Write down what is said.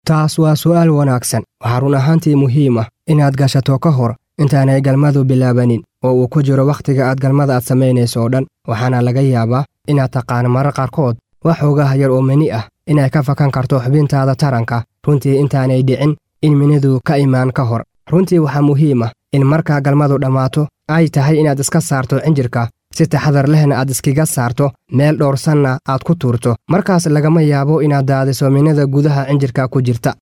taas waa su'aal wanaagsan waxaa run ahaantii muhiim ah inaad gashato ka hor intaanay galmadu bilaabanin oo uu ku jiro wakhtiga aad galmada aad samaynayso oo dhan waxaana laga yaabaa inaad taqaano marar qaarkood wax xoogaha yar oo meni ah inay ka fakan karto xubintaada taranka runtii intaanay dhicin in minidu ka imaan ka hor runtii waxaa muhiim ah in markaa galmadu dhammaato ay tahay inaad iska saarto cinjirka si taxadar lehna aad iskaga saarto meel dhowrsanna aad ku tuurto markaas lagama yaabo inaad daadiso minida gudaha cinjirka ku jirta